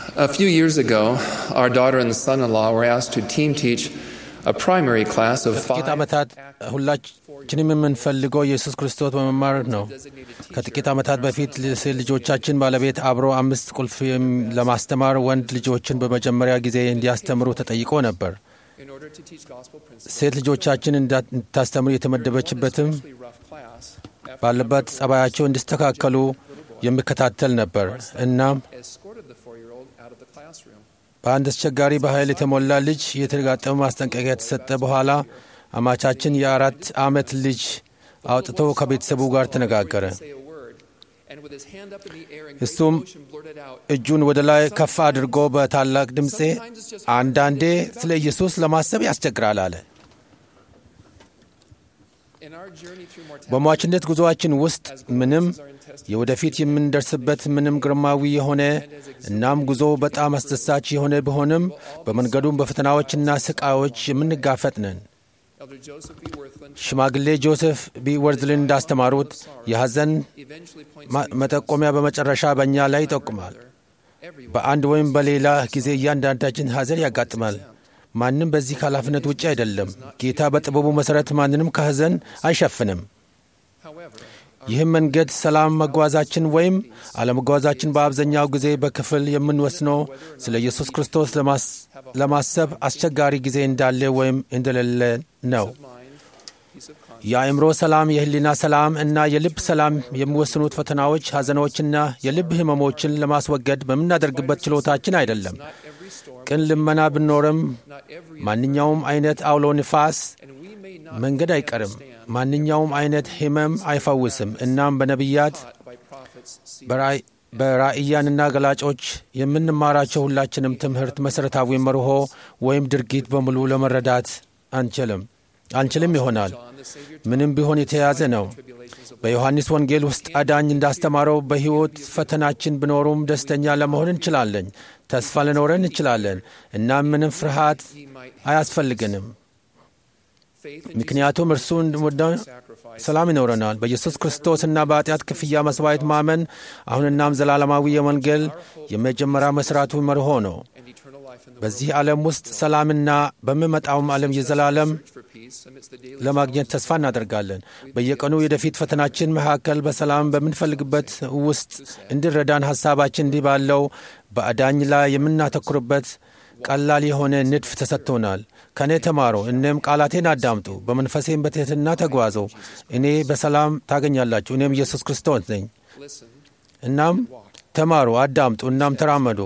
A few years ago, our daughter and son in law were asked to team teach a primary class of ከጥቂት five ዓመታት ሁላችንም የምንፈልገው ኢየሱስ ክርስቶስ በመማር ነው። ከጥቂት ዓመታት በፊት ሴት ልጆቻችን ባለቤት አብሮ አምስት ቁልፍ የም- ለማስተማር ወንድ ልጆችን በመጀመሪያ ጊዜ እንዲያስተምሩ ተጠይቆ ነበር። in order to teach gospel principles. ሴት ልጆቻችን እንዳ- እንድታስተምሩ የተመደበችበትም Especially rough class after ባለበት ጸባያቸው እንዲስተካከሉ የሚከታተል ነበር። እናም escorted the four-year-old out of the classroom. በአንድ አስቸጋሪ በኃይል የተሞላ ልጅ የተጋጠመ ማስጠንቀቂያ የተሰጠ በኋላ አማቻችን የአራት ዓመት ልጅ አውጥቶ ከቤተሰቡ ጋር ተነጋገረ። Say a word, and with his hand up in the air in እሱም great emotion blurted out, እጁን ወደ ላይ ከፍ አድርጎ በታላቅ ድምፄ አንዳንዴ ስለ ኢየሱስ ለማሰብ ያስቸግራል አለ። in our journey through mortality, በሟችነት ጉዞአችን ውስጥ ምንም as our intestines የወደፊት የምንደርስበት ምንም ግርማዊ የሆነ እናም ጉዞ በጣም አስደሳች የሆነ ቢሆንም በመንገዱም በፈተናዎችና ስቃዮች የምንጋፈጥ ነን። Elder Joseph B. Worthland ሽማግሌ ጆሴፍ ቢ ወርዝልን እንዳስተማሩት የሐዘን eventually points ማ- መጠቆሚያ በመጨረሻ በእኛ ላይ ይጠቁማል። everyone በአንድ ወይም በሌላ ጊዜ እያንዳንዳችን ሐዘን ያጋጥማል። ማንም በዚህ ከኃላፊነት ውጭ አይደለም። ጌታ በጥበቡ መሠረት ማንንም ከሐዘን አይሸፍንም። However, ይህም መንገድ ሰላም መጓዛችን ወይም አለመጓዛችን በአብዛኛው ጊዜ በክፍል የምንወስነው ስለ ኢየሱስ ክርስቶስ ለማስ- ለማሰብ አስቸጋሪ ጊዜ እንዳለ ወይም እንደሌለ ነው። mind, peace of conscience, የአእምሮ ሰላም፣ የህሊና ሰላም እና የልብ ሰላም የሚወስኑት ፈተናዎች፣ ሐዘኖችና የልብ ህመሞችን ለማስወገድ በምናደርግበት ችሎታችን አይደለም። not every storm, ቅን ልመና ብኖርም not every, ማንኛውም አይነት አውሎ ንፋስ and we may not መንገድ አይቀርም። ማንኛውም አይነት ህመም አይፈውስም። እናም በነቢያት taught by prophets see በራእይ- በራእያንና ገላጮች የምንማራቸው ሁላችንም ትምህርት መሠረታዊ መርሆ ወይም ድርጊት በሙሉ ለመረዳት አንችልም አንችልም ይሆናል። John the Savior ምንም ቢሆን የተያዘ ነው። tribulations of በዮሐንስ ወንጌል ውስጥ አዳኝ እንዳስተማረው በሕይወት ፈተናችን ቢኖሩም ደስተኛ ለመሆን እንችላለን፣ ተስፋ ልኖረን እንችላለን። እናም ምንም ፍርሃት he might አያስፈልግንም፣ faith in ምክንያቱም እርሱ እንደወደው sacrifice ሰላም ይኖረናል። በኢየሱስ ክርስቶስና በኃጢአት ክፍያ መስዋዕት ማመን አሁንናም ዘላለማዊ የወንጌል የመጀመሪያ መሥራቱ መርሆ ነው። and eternal life in the በዚህ ዓለም ውስጥ ሰላምና በሚመጣውም ዓለም የዘላለም search for peace amidst the daily ለማግኘት ተስፋ እናደርጋለን። በየቀኑ የወደፊት ፈተናችን መካከል በሰላም በምንፈልግበት ውስጥ እንዲረዳን ሐሳባችን እንዲህ ባለው በአዳኝ ላይ የምናተኩርበት ቀላል የሆነ ንድፍ ተሰጥቶናል። ከእኔ ተማሩ፣ እኔም ቃላቴን አዳምጡ፣ በመንፈሴም በትሕትና ተጓዙ፣ እኔ በሰላም ታገኛላችሁ፣ እኔም ኢየሱስ ክርስቶስ ነኝ። listen እናም ተማሩ፣ አዳምጡ፣ እናም ተራመዱ።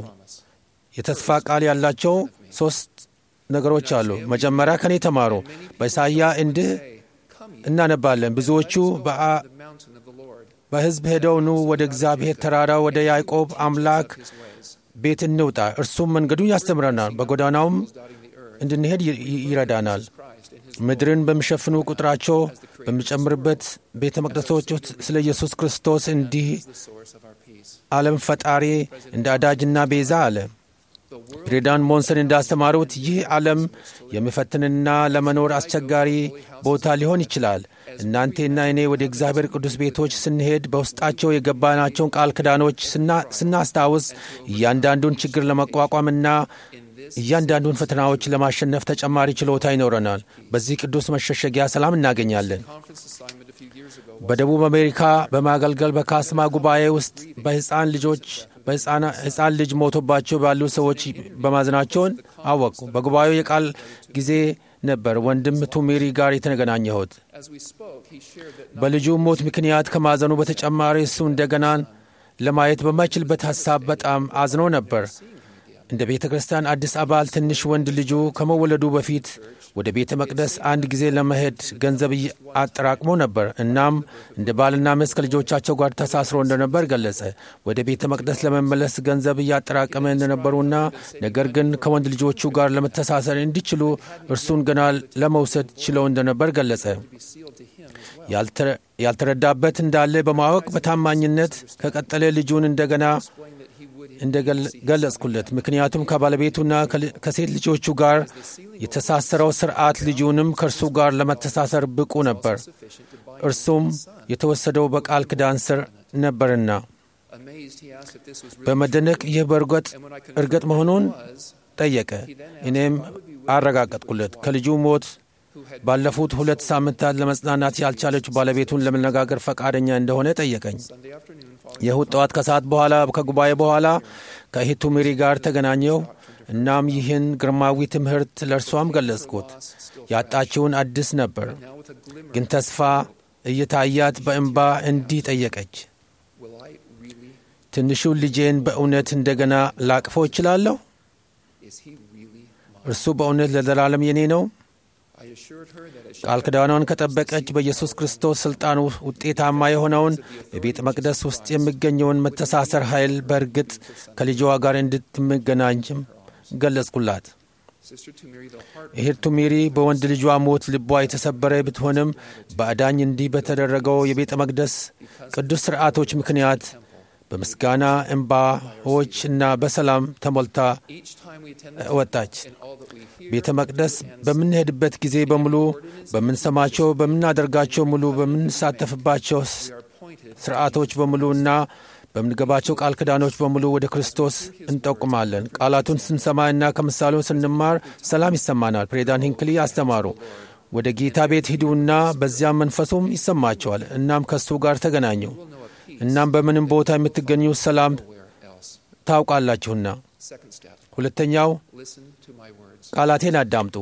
የተስፋ ቃል ያላቸው ሦስት ነገሮች አሉ። መጀመሪያ ከእኔ ተማሩ። በኢሳይያ እንዲህ come ye እናነባለን። ብዙዎቹ በአ- to the mountain of the Lord በሕዝብ ሄደው ኑ ወደ እግዚአብሔር ተራራ ወደ ያዕቆብ አምላክ his ways ቤት እንውጣ፣ እርሱም መንገዱን ያስተምረናል፣ በጎዳናውም dotting the earth እንድንሄድ ይ- ይ- ይረዳናል። Christ in his ምድርን በሚሸፍኑ ቁጥራቸው በሚጨምርበት ቤተ መቅደሶች ውስጥ ስለ ኢየሱስ ክርስቶስ እንዲህ the source of our peace ዓለም ፈጣሪ እንደ አዳጅና ቤዛ አለ። the world ፕሬዚዳንት ሞንሰን እንዳስተማሩት ይህ ዓለም የሚፈትንና ለመኖር አስቸጋሪ ቦታ ሊሆን ይችላል። እናንቴና እኔ ወደ እግዚአብሔር ቅዱስ ቤቶች ስንሄድ በውስጣቸው የገባናቸውን ቃል ኪዳኖች ስና- ስናስታውስ እያንዳንዱን ችግር ለመቋቋምና እያንዳንዱን ፈተናዎች ለማሸነፍ ተጨማሪ ችሎታ ይኖረናል። በዚህ ቅዱስ መሸሸጊያ ሰላም እናገኛለን። conference assignment a few years ago በደቡብ አሜሪካ በማገልገል በካስማ ጉባኤ ውስጥ በሕፃን ልጆች በሕፃን ልጅ ሞቶባቸው ባሉ ሰዎች በማዘናቸውን አወቁ። በጉባኤው የቃል ጊዜ ነበር ወንድም ቱሜሪ ጋር የተገናኘሁት። as we spoke he shared that በልጁ ሞት ምክንያት ከማዘኑ በተጨማሪ እሱ እንደገናን ለማየት በማይችልበት ሐሳብ በጣም አዝኖ ነበር። እንደ ቤተ ክርስቲያን አዲስ አባል ትንሽ ወንድ ልጁ ከመወለዱ በፊት ወደ ቤተ መቅደስ አንድ ጊዜ ለመሄድ ገንዘብ እየ- አጠራቅሞ ነበር። እናም እንደ ባልና ሚስት ከልጆቻቸው ጋር ተሳስሮ እንደነበር ገለጸ። ወደ ቤተ መቅደስ ለመመለስ ገንዘብ እያጠራቀመ እንደነበሩና ነገር ግን ከወንድ ልጆቹ ጋር ለመተሳሰር እንዲችሉ እርሱን ገና ለመውሰድ ችለው እንደነበር ገለጸ። be sealed to him as well ያልተረ- ያልተረዳበት እንዳለ በማወቅ በታማኝነት ከቀጠለ ልጁን እንደገና explained that he would እንደገለጽኩለት ምክንያቱም ከባለቤቱና ከል- ከሴት ልጆቹ ጋር የተሳሰረው ስርዓት ልጁንም ከእርሱ ጋር ለመተሳሰር ብቁ ነበር። sufficient to bind እርሱም የተወሰደው በቃል ኪዳን ስር ነበርና amazing በመደነቅ ይህ በእርግጥ እርግጥ መሆኑን ጠየቀ። እኔም አረጋገጥኩለት። ከልጁ ሞት ባለፉት ሁለት ሳምንታት ለመጽናናት ያልቻለችው ባለቤቱን ለመነጋገር ፈቃደኛ እንደሆነ ጠየቀኝ። የእሁድ ጠዋት ከሰዓት በኋላ ከጉባኤ በኋላ ከእህቱ ሜሪ ጋር ተገናኘው። እናም ይህን ግርማዊ ትምህርት ለእርሷም ገለጽኩት። ያጣችውን አዲስ ነበር፣ ግን ተስፋ እየታያት በእንባ እንዲህ ጠየቀች፣ ትንሹን ልጄን በእውነት እንደገና ላቅፈው እችላለሁ? እርሱ በእውነት ለዘላለም የኔ ነው? ቃል ኪዳኗን ከጠበቀች በኢየሱስ ክርስቶስ ሥልጣን ውጤታማ የሆነውን በቤተ መቅደስ ውስጥ የሚገኘውን መተሳሰር ኃይል በእርግጥ ከልጇ ጋር እንድትመገናኝም ገለጽኩላት። እህቱ ሜሪ በወንድ ልጇ ሞት ልቧ የተሰበረ ብትሆንም በአዳኝ እንዲህ በተደረገው የቤተ መቅደስ ቅዱስ ሥርዓቶች ምክንያት በምስጋና እንባዎች እና በሰላም ተሞልታ ወጣች። ቤተ መቅደስ በምንሄድበት ጊዜ በሙሉ በምንሰማቸው፣ በምናደርጋቸው ሙሉ በምንሳተፍባቸው ስርዓቶች በሙሉ እና በምንገባቸው ቃል ኪዳኖች በሙሉ ወደ ክርስቶስ እንጠቁማለን። ቃላቱን ስንሰማ እና ከምሳሌውን ስንማር ሰላም ይሰማናል። ፕሬዚዳንት ሂንክሊ አስተማሩ። ወደ ጌታ ቤት ሂዱና በዚያም መንፈሱም ይሰማቸዋል። እናም ከእሱ ጋር ተገናኙ። እናም በምንም ቦታ የምትገኙ ሰላም ታውቃላችሁና። ሁለተኛው ቃላቴን አዳምጡ፣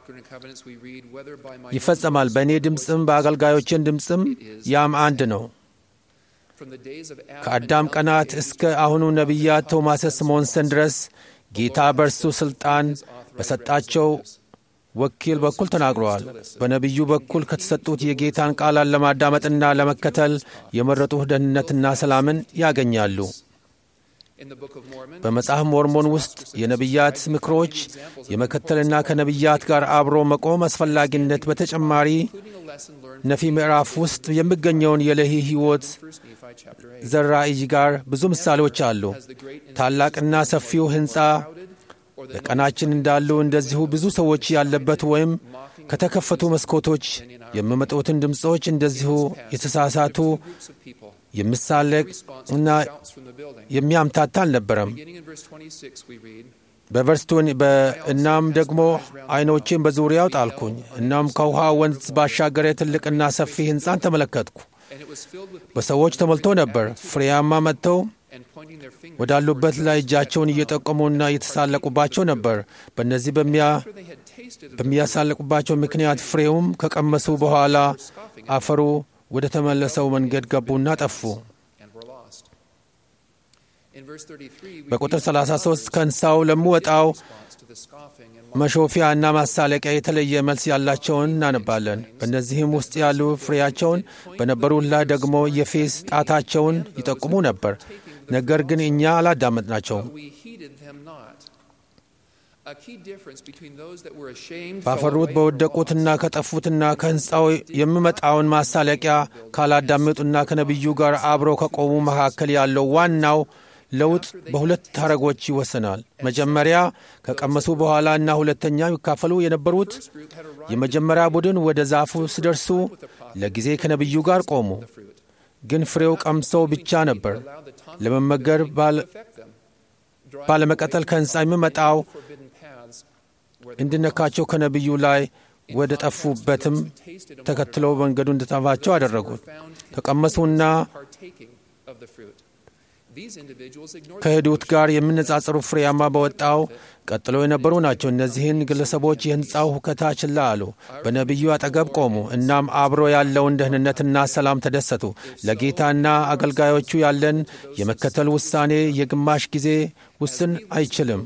ይፈጸማል። በእኔ ድምፅም በአገልጋዮችን ድምፅም ያም አንድ ነው። ከአዳም ቀናት እስከ አሁኑ ነቢያት ቶማስ ስሞንሰን ድረስ ጌታ በእርሱ ሥልጣን በሰጣቸው ወኪል በኩል ተናግረዋል። በነቢዩ በኩል ከተሰጡት የጌታን ቃላት ለማዳመጥና ለመከተል የመረጡ ደህንነትና ሰላምን ያገኛሉ። በመጽሐፍ ሞርሞን ውስጥ የነቢያት ምክሮች የመከተልና ከነቢያት ጋር አብሮ መቆም አስፈላጊነት በተጨማሪ ነፊ ምዕራፍ ውስጥ የሚገኘውን የለሂ ሕይወት ዘራእይ ጋር ብዙ ምሳሌዎች አሉ። ታላቅና ሰፊው ሕንፃ በቀናችን እንዳሉ እንደዚሁ ብዙ ሰዎች ያለበት ወይም ከተከፈቱ መስኮቶች የሚመጡትን ድምፆች እንደዚሁ የተሳሳቱ የሚሳለቅ እና የሚያምታታ አልነበረም። በቨርስቶን እናም ደግሞ ዓይኖቼን በዙሪያው ጣልኩኝ። እናም ከውሃ ወንዝ ባሻገረ ትልቅና ሰፊ ሕንፃን ተመለከትኩ። በሰዎች ተሞልቶ ነበር። ፍሬያማ መጥተው ወዳሉበት ላይ እጃቸውን እየጠቆሙና እየተሳለቁባቸው ነበር። በእነዚህ በሚያሳለቁባቸው ምክንያት ፍሬውም ከቀመሱ በኋላ አፈሩ ወደ ተመለሰው መንገድ ገቡና ጠፉ። በቁጥር 33 ከእንስሳው ለሚወጣው መሾፊያ እና ማሳለቂያ የተለየ መልስ ያላቸውን እናነባለን። በእነዚህም ውስጥ ያሉ ፍሬያቸውን በነበሩት ላይ ደግሞ የፌስ ጣታቸውን ይጠቁሙ ነበር። ነገር ግን እኛ አላዳመጥናቸውም። ባፈሩት በወደቁትና ከጠፉትና ከሕንፃው የሚመጣውን ማሳለቂያ ካላዳመጡና ከነቢዩ ጋር አብረው ከቆሙ መካከል ያለው ዋናው ለውጥ በሁለት ሐረጎች ይወሰናል። መጀመሪያ ከቀመሱ በኋላ እና ሁለተኛ ይካፈሉ የነበሩት የመጀመሪያ ቡድን ወደ ዛፉ ሲደርሱ ለጊዜ ከነቢዩ ጋር ቆሙ። ግን ፍሬው ቀምሰው ብቻ ነበር ለመመገር ባለመቀጠል ከሕንፃ የሚመጣው እንድነካቸው ከነቢዩ ላይ ወደ ጠፉበትም ተከትለው መንገዱ እንድታፋቸው አደረጉት። ከቀመሱና ከሄዱት ጋር የሚነጻጸሩ ፍሬያማ በወጣው ቀጥሎ የነበሩ ናቸው። እነዚህን ግለሰቦች የሕንፃው ሁከታ ችላ አሉ። በነቢዩ አጠገብ ቆሙ። እናም አብሮ ያለውን ደህንነትና ሰላም ተደሰቱ። ለጌታና አገልጋዮቹ ያለን የመከተል ውሳኔ የግማሽ ጊዜ ውስን አይችልም።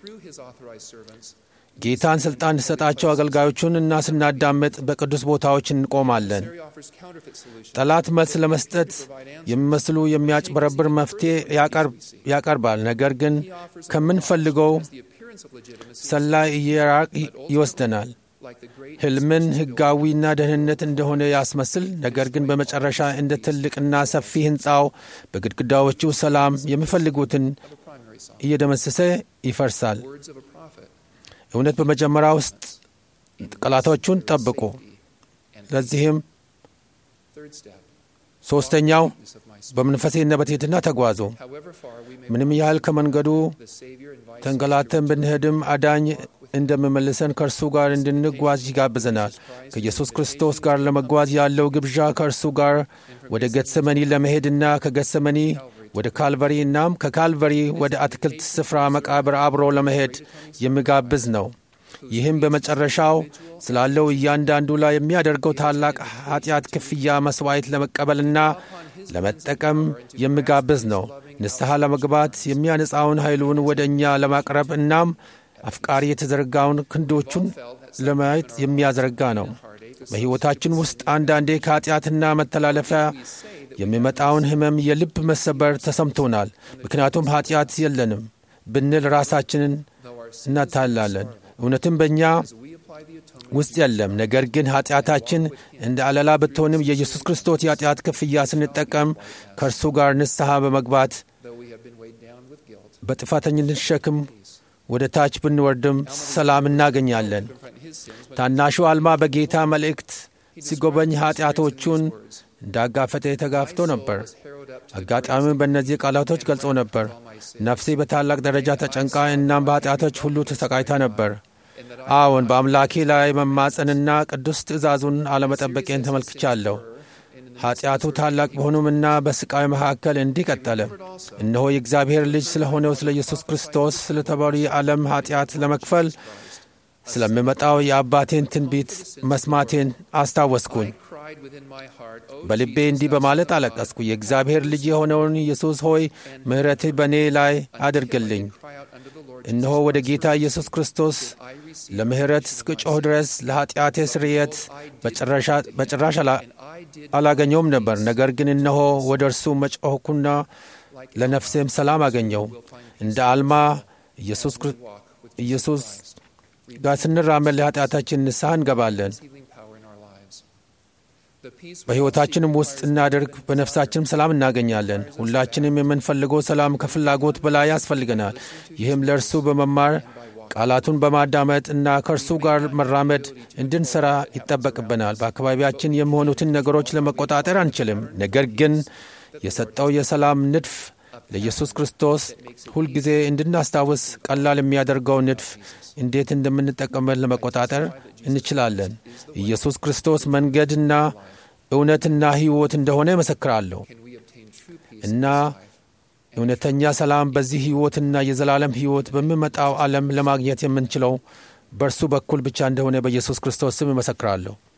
ጌታን ሥልጣን እንዲሰጣቸው አገልጋዮቹን እና ስናዳምጥ በቅዱስ ቦታዎች እንቆማለን። ጠላት መልስ ለመስጠት የሚመስሉ የሚያጭበረብር መፍትሔ ያቀርባል። ነገር ግን ከምንፈልገው ሰላይ እየራቅ ይወስደናል። ሕልምን ሕጋዊና ደህንነት እንደሆነ ያስመስል፣ ነገር ግን በመጨረሻ እንደ ትልቅና ሰፊ ሕንፃው በግድግዳዎቹ ሰላም የሚፈልጉትን እየደመሰሰ ይፈርሳል። እውነት በመጀመሪያ ውስጥ ቃላቶቹን ጠብቁ። ለዚህም ሦስተኛው በመንፈሴና በትሕትና ተጓዙ። ምንም ያህል ከመንገዱ ተንገላተን ብንሄድም አዳኝ እንደምመልሰን ከእርሱ ጋር እንድንጓዝ ይጋብዘናል። ከኢየሱስ ክርስቶስ ጋር ለመጓዝ ያለው ግብዣ ከእርሱ ጋር ወደ ገትሰመኒ ለመሄድና ከገትሰመኒ ወደ ካልቨሪ እናም ከካልቨሪ ወደ አትክልት ስፍራ መቃብር አብሮ ለመሄድ የሚጋብዝ ነው። ይህም በመጨረሻው ስላለው እያንዳንዱ ላይ የሚያደርገው ታላቅ ኃጢአት ክፍያ መሥዋዕት ለመቀበልና ለመጠቀም የሚጋብዝ ነው። ንስሐ ለመግባት የሚያነጻውን ኃይሉን ወደ እኛ ለማቅረብ እናም አፍቃሪ የተዘረጋውን ክንዶቹን ለማየት የሚያዘረጋ ነው። በሕይወታችን ውስጥ አንዳንዴ ከኃጢአትና መተላለፊያ የሚመጣውን ሕመም፣ የልብ መሰበር ተሰምቶናል። ምክንያቱም ኃጢአት የለንም ብንል ራሳችንን እናታላለን። እውነትም በእኛ ውስጥ የለም። ነገር ግን ኃጢአታችን እንደ አለላ ብትሆንም የኢየሱስ ክርስቶስ የኃጢአት ክፍያ ስንጠቀም ከእርሱ ጋር ንስሐ በመግባት በጥፋተኝነት ሸክም ወደ ታች ብንወርድም ሰላም እናገኛለን። ታናሹ አልማ በጌታ መልእክት ሲጎበኝ ኃጢአቶቹን እንዳጋፈጠ ተጋፍቶ ነበር። አጋጣሚውን በእነዚህ ቃላቶች ገልጾ ነበር። ነፍሴ በታላቅ ደረጃ ተጨንቃ እናም በኃጢአቶች ሁሉ ተሰቃይታ ነበር። አዎን በአምላኬ ላይ መማፀንና ቅዱስ ትእዛዙን አለመጠበቄን ተመልክቻለሁ። ኃጢአቱ ታላቅ በሆኑምና በስቃይ መካከል እንዲህ ቀጠለ። እነሆ የእግዚአብሔር ልጅ ስለሆነው ስለ ኢየሱስ ክርስቶስ ስለተባሉ የዓለም ኃጢአት ለመክፈል ስለሚመጣው የአባቴን ትንቢት መስማቴን አስታወስኩኝ። በልቤ እንዲህ በማለት አለቀስኩ። የእግዚአብሔር ልጅ የሆነውን ኢየሱስ ሆይ ምሕረትህ በእኔ ላይ አድርግልኝ። እነሆ ወደ ጌታ ኢየሱስ ክርስቶስ ለምሕረት እስክጮህ ድረስ ለኃጢአቴ ስርየት በጭራሽ አላገኘውም ነበር። ነገር ግን እነሆ ወደ እርሱ መጮኽኩና ለነፍሴም ሰላም አገኘው። እንደ አልማ ኢየሱስ ጋር ስንራመድ ለኃጢአታችን ንስሐ እንገባለን። በሕይወታችንም ውስጥ እናደርግ፣ በነፍሳችንም ሰላም እናገኛለን። ሁላችንም የምንፈልገው ሰላም ከፍላጎት በላይ ያስፈልገናል። ይህም ለእርሱ በመማር ቃላቱን በማዳመጥ እና ከእርሱ ጋር መራመድ እንድንሠራ ይጠበቅብናል። በአካባቢያችን የሚሆኑትን ነገሮች ለመቆጣጠር አንችልም። ነገር ግን የሰጠው የሰላም ንድፍ ለኢየሱስ ክርስቶስ ሁልጊዜ እንድናስታውስ ቀላል የሚያደርገው ንድፍ እንዴት እንደምንጠቀምበት ለመቆጣጠር እንችላለን። ኢየሱስ ክርስቶስ መንገድና እውነትና ሕይወት እንደሆነ እመሰክራለሁ እና እውነተኛ ሰላም በዚህ ሕይወትና የዘላለም ሕይወት በሚመጣው ዓለም ለማግኘት የምንችለው በእርሱ በኩል ብቻ እንደሆነ በኢየሱስ ክርስቶስ ስም እመሰክራለሁ።